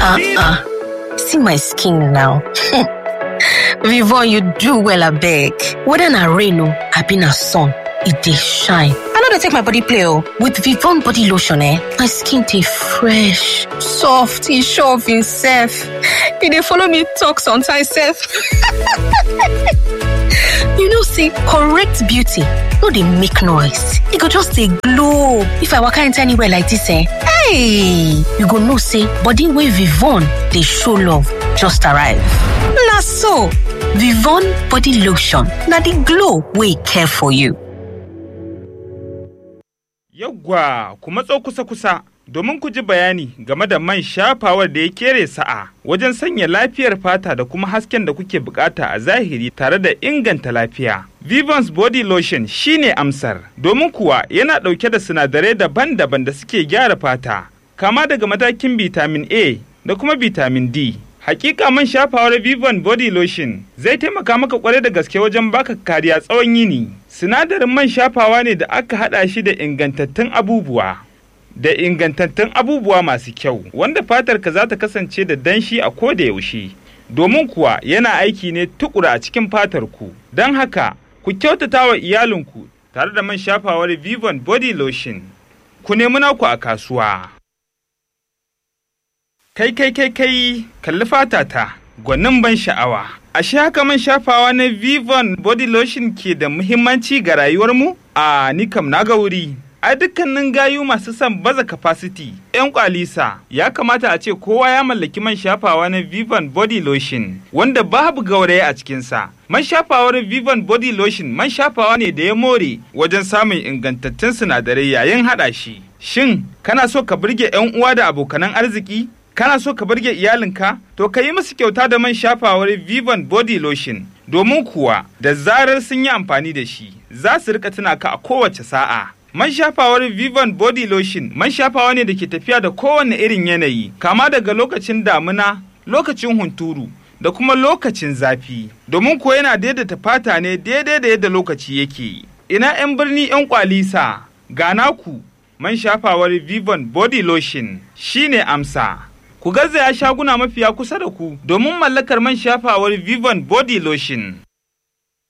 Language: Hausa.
Uh-uh. See my skin now. Vivon, you do well, I beg. Whether na rain or I been a sun, it dey shine. I know they take my body play oh. With Vivon body lotion eh, my skin dey fresh, soft, e sure of himself. E dey follow me talk sometimes sef. you know say correct beauty no dey make noise, e go just dey glow. If I waka enter anywhere like this eh, hey, you go know say body wey Vivon dey show love just arrive. Na so, Vivon body lotion na the glow wey care for you. Yawwa, ku matso kusa-kusa domin ku ji bayani game da man shafawar da ya kere sa'a wajen sanya lafiyar fata da kuma hasken da kuke bukata a zahiri tare da inganta lafiya. Vivans Body Lotion shine amsar, domin kuwa yana ɗauke da sinadarai daban-daban da suke gyara fata, kama daga matakin vitamin A da kuma vitamin D. Hakika man shafawar Vivan Body Lotion zai taimaka maka kwarai da gaske wajen baka kariya tsawon yini. Sinadarin man shafawa ne da aka haɗa shi da ingantattun abubuwa. Da ingantattun abubuwa masu kyau, wanda fatarka za ta kasance da danshi a koda yaushe. Domin kuwa yana aiki ne tukura a cikin fatarku. Don haka, ku kyautata wa iyalinku tare da man shafawar Vivan Body Lotion. Ku nemi naku a kasuwa. Kai kai kai kai kalli fatata gwanin ban sha'awa. Ashe haka man shafawa na Vivon Body Lotion ke da muhimmanci ga rayuwarmu? A ni kam na ga wuri. A dukkanin gayu masu son baza capacity, 'yan kwalisa, ya kamata a ce kowa ya mallaki man shafawa na Vivon Body Lotion, wanda babu gauraye a cikinsa. Man shafawar Vivon Body Lotion man shafawa ne da ya more wajen samun ingantattun sinadarai yayin haɗa shi. Shin, kana so ka burge 'yan uwa da abokanan arziki? Kana so ka burge iyalinka? To ka yi musu kyauta da man shafawar Vivon Body Lotion. Domin kuwa da zarar sun yi amfani da shi, za su rika tuna ka a kowace sa'a. Man shafawar Vivon Body Lotion man shafawa ne da ke tafiya da kowane irin yanayi, kama daga lokacin damuna, lokacin hunturu, da kuma lokacin zafi. Domin kuwa yana daidaita fata ne daidai da yadda lokaci yake. Ina 'yan birni 'yan kwalisa, ga naku man shafawar Vivon Body Lotion shine amsa. Ku garzaya shaguna mafiya kusa da ku domin mallakar man shafawar Vivon Body Lotion.